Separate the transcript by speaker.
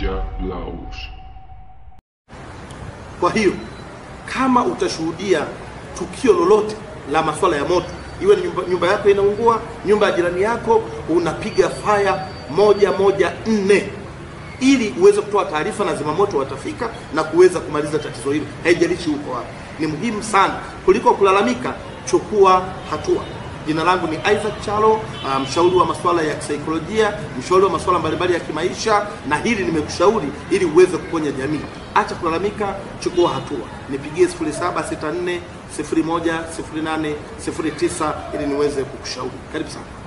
Speaker 1: Media Laos.
Speaker 2: Kwa hiyo kama utashuhudia tukio lolote la masuala ya moto, iwe ni nyumba, nyumba yako inaungua, nyumba ya jirani yako, unapiga faya moja moja nne ili uweze kutoa taarifa na zimamoto watafika na kuweza kumaliza tatizo hilo, haijalishi uko wapi. Ni muhimu sana kuliko kulalamika, chukua hatua. Jina langu ni Isaac Chalo, uh, mshauri wa masuala ya kisaikolojia, mshauri wa masuala mbalimbali ya kimaisha, na hili nimekushauri ili uweze kuponya jamii. Acha kulalamika, chukua hatua. Nipigie 0764 01 08 09 ili niweze kukushauri. Karibu sana.